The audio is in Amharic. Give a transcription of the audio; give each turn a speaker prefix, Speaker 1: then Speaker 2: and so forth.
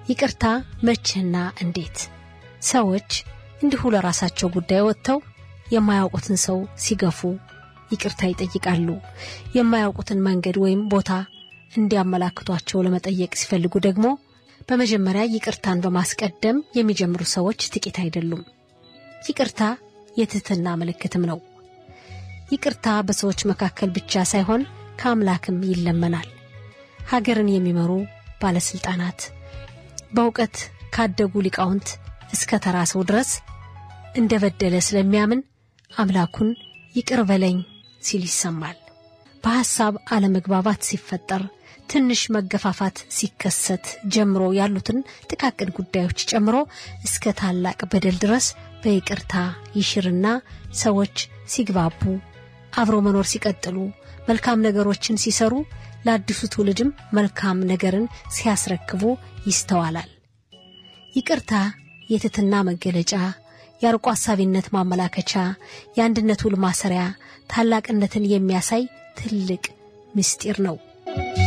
Speaker 1: ይቅርታ መቼና እንዴት? ሰዎች እንዲሁ ለራሳቸው ጉዳይ ወጥተው የማያውቁትን ሰው ሲገፉ ይቅርታ ይጠይቃሉ። የማያውቁትን መንገድ ወይም ቦታ እንዲያመላክቷቸው ለመጠየቅ ሲፈልጉ ደግሞ በመጀመሪያ ይቅርታን በማስቀደም የሚጀምሩ ሰዎች ጥቂት አይደሉም። ይቅርታ የትህትና ምልክትም ነው። ይቅርታ በሰዎች መካከል ብቻ ሳይሆን ከአምላክም ይለመናል። ሀገርን የሚመሩ ባለስልጣናት፣ በእውቀት ካደጉ ሊቃውንት እስከ ተራ ሰው ድረስ እንደ በደለ ስለሚያምን አምላኩን ይቅር በለኝ ሲል ይሰማል። በሐሳብ አለመግባባት ሲፈጠር፣ ትንሽ መገፋፋት ሲከሰት ጀምሮ ያሉትን ጥቃቅን ጉዳዮች ጨምሮ እስከ ታላቅ በደል ድረስ በይቅርታ ይሽርና ሰዎች ሲግባቡ፣ አብሮ መኖር ሲቀጥሉ፣ መልካም ነገሮችን ሲሰሩ፣ ለአዲሱ ትውልድም መልካም ነገርን ሲያስረክቡ ይስተዋላል። ይቅርታ የትትና መገለጫ የአርቆ ሐሳቢነት ማመላከቻ፣ የአንድነት ውል ማሰሪያ፣ ታላቅነትን የሚያሳይ ትልቅ ምስጢር ነው።